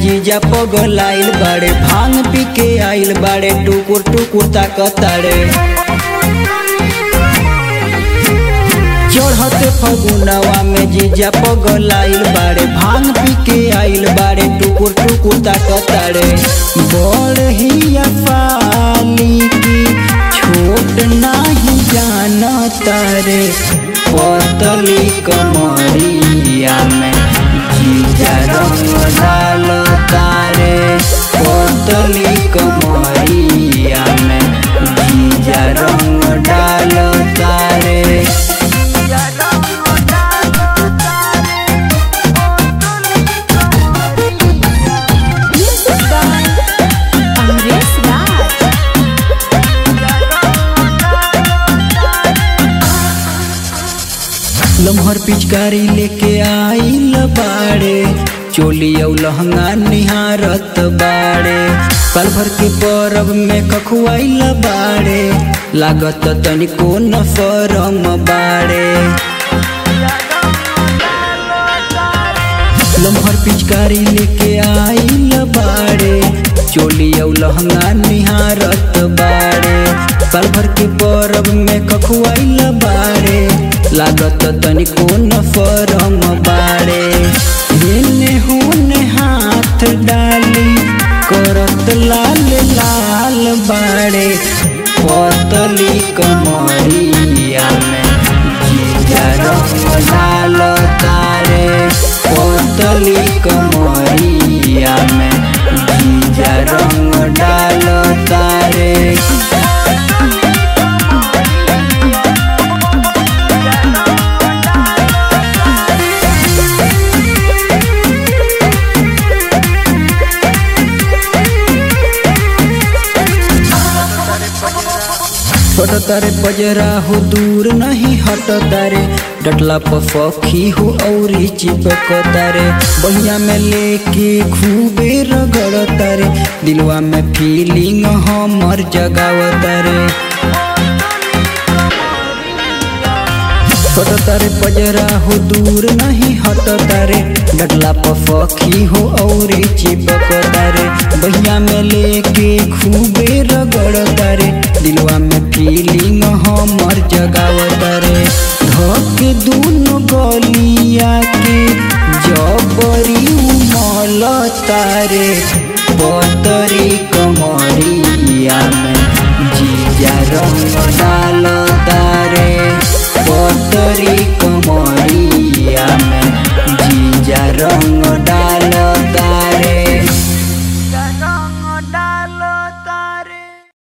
जीजा पगलाइल बाड़े भांग पी के आइल बाड़े टुकुर टुकुर ताकताड़े चढ़ते फगुनवा में जीजा पगलाइल बाड़े भांग पी के आइल बाड़े टुकुर टुकुर ताकताड़े बड़ ही पाली की छोट नाही जानता रे पतली कमरिया में जीजा रंग डाल तारे पतली कमरिया में जीजा रंग डाल तारे Music by Amresh Raj. लम्हर पिचकारी लेके आइल बाड़े चोली औ लहंगा निहारत बाड़े पल भर के परब में कखुआइल बाड़े लागत तनिको न फरम बाड़े लम्हर पिचकारी लेके आइल बाड़े चोली औ लहंगा निहारत बाड़े पल भर के परब में कखुआइल बाड़े लागत तनिको न फरम बाड़े हेने होने हाथ डाली करत लाल लाल बाड़े पतली कमरिया में जीजा रंग डाल तारे पतली कमरिया में जीजा रंग डाल तारे छोट तारे बजरा हो दूर नहीं हट तारे डटला पफी हो औरी चिपक तारे बहिया में लेके खूबे रगड़ तारे दिलवा में फीलिंग हमर जगाव तारे छोट तारे बजरा हो दूर नहीं हट तारे डटला पफी हो औरी चिपक तारे बहिया में लेके खूबे रगड़ तारे दिलवा में फीलिंग हमर जगाव तारे धक दूनो गलिया के जबरी उमल तारे पतरी कमरिया में जीजा रंग डाल